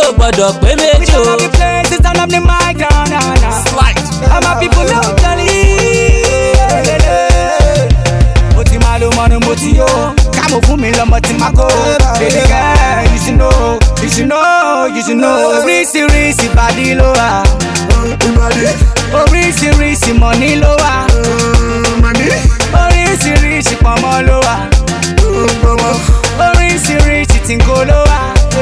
ò gbọ́dọ̀ pé méjì o. All the places turn up the mic down, down, down. Slide. All my people know jolly. Mo ti máa lo mọ́nu mo ti yó. Kámo fún mi lọ́mọ tí máa kó. Baby girl, you should know, you should know, you should know. Oríṣiríṣi bàdí ló wà. Oríṣiríṣi mọ̀ní ló wà. Oríṣiríṣi pọ̀nmọ́ ló wà. Oríṣiríṣi tìǹkó ló wà.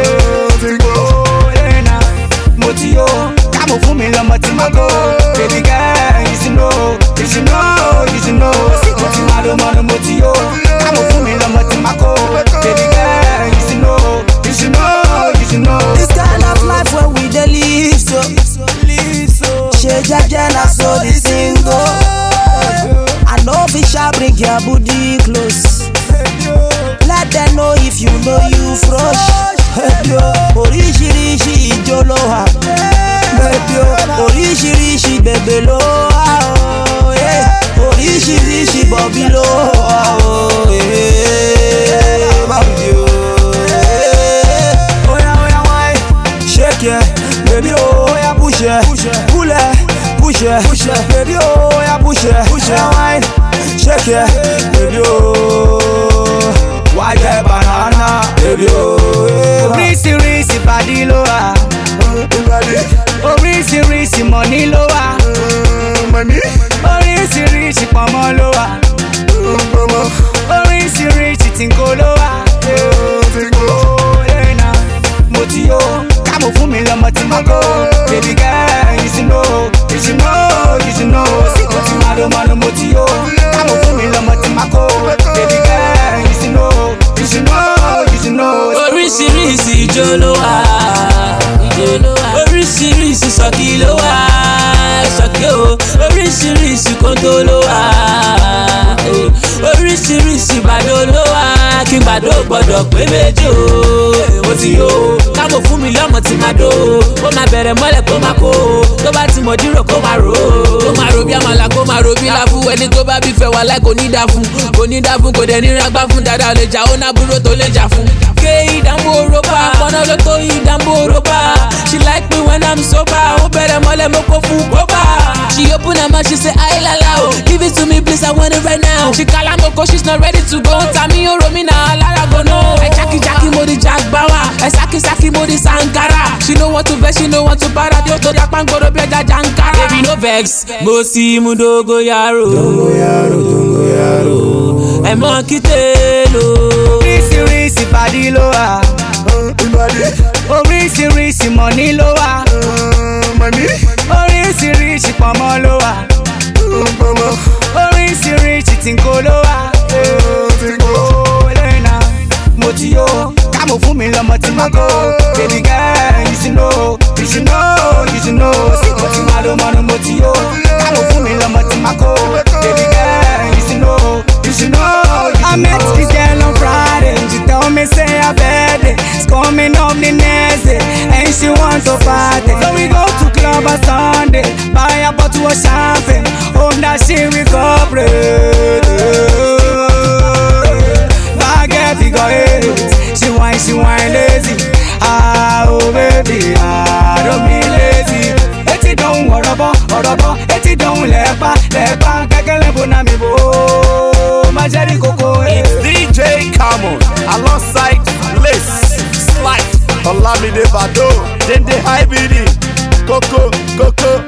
Lẹ́nà mo ti yó. Kámo fún mi lọ́mọ tí máa kó. Baby girl, you should know, you should know, you should know. Mo ti máa lo mọ́nu mo ti yó. Kámo fún mi lọ́mọ tí máa kó. Baby girl, you should know, you should know, you should know. This kind of life where we dey live so. Ṣe jẹ́jẹ́ na so the thing go. I no fit sha bring your body close. Let them know if you know you fresh. Baby o, Oríṣiríṣi ijó ló wà. Baby o, Oríṣiríṣi bèbè ló wà o. yeah. Oríṣiríṣi bọ̀bí ló wà o. yeah. Bọ̀bí o. yeah. Oya oya wine, shake it, baby oh oya push it, pull it, push it, push it, baby oh oya push it, push it, wine, shake it, baby oh, why that banana, baby oh. yeah. Oríṣiríṣi bàdí ló wà. Oríṣiríṣi mọ̀ní ló wà. Oríṣiríṣi pọ̀nmọ́ ló wà. Oríṣiríṣi tìǹkó ló wà. Lẹ́nà mo ti yó. Kámo fún mi lọ́mọ tí mo kó. Baby girl, you should know, you should know, you should know. Mo ti máa lo mọ́nu mo ti yó. Kámo fún mi lọ́mọ tí mo kó. Baby girl, you should know, you should know, you should know. oríṣiríṣi ijó ló wà. oríṣiríṣi sọ́kì ló wà. sọ́kì o oríṣiríṣi kóńtó ló wà. oríṣiríṣi bàdó ló wà. kí bàdó gbọ́dọ̀ pé méjì o. mo ti yó kámo fún mi lọ́mọ tí máa dó. ó máa bẹ̀rẹ̀ mọ́lẹ̀ kó máa kó. tó bá ti mọ̀ dírò kó máa rò. kó máa ro bí àmàlà kó máa ro bí láfú. ẹni tó bá bí fẹ́ wà láì kò ní dá fún. kò ní dá fún kò dẹ̀ ní rágbá fún dáadáa lè jà ó nábúrò tó lè jà fún. ké ìdánwò rọ́bà pọ́nà ló tó ìdánwò rọ́bà. she like me when i'm sober. ó bẹ̀rẹ̀ mọ́lẹ̀ mo kó fún bọ́bà. she open her mouth she say ayilala o. give it to me please i want it right now. she kala mo ko she's not ready to go. tàmí oró mi náà lára gbóná. ẹ jákèjákè mo di jagbawa. ẹ sákísákí mo di sankara. she no want to vex she no want to para. yóò tó dá pàǹgòrò bí ẹja jankara. baby no vex mo sì mú dogoyaro. dogoyaro dogoyaro. ẹ mọ kí tèèlò. Oríṣiríṣi bàdí ló wà. Oríṣiríṣi mọ̀ní ló wà. Oríṣiríṣi pọ̀nmọ́ ló wà. Oríṣiríṣi tìǹkó ló wà. Lẹ́nà mo ti yó. Kámo fún mi lọ́mọ tí mo kó. Baby girl, you should know, you should know, you should know. Mo ti máa lo mọ́nu mo ti yó. Kámo fún mi lọ́mọ tí mo kó. Baby girl, you should know, you should know. You should I met this girl on Friday. She told me say her birthday is coming up the next day, and she wants to party. So we go to club on Sunday, buy a bottle of champagne. Home that she recovered. Forget it, go ahead. She whine, she whine lazy. Ah, oh baby, ah, don't be lazy. Etí dọ̀hún ọ̀rọ̀bọ̀ ọ̀rọ̀bọ̀ etí dọ̀hún lẹ́ẹ̀pa lẹ́ẹ̀pa kẹ́kẹ́ lẹ́bùn náà mi bò ó. Má jẹ́ rí kókó. eh. DJ Camon alongside Lace Slide Olamide Bado Dende Hybrid Koko Koko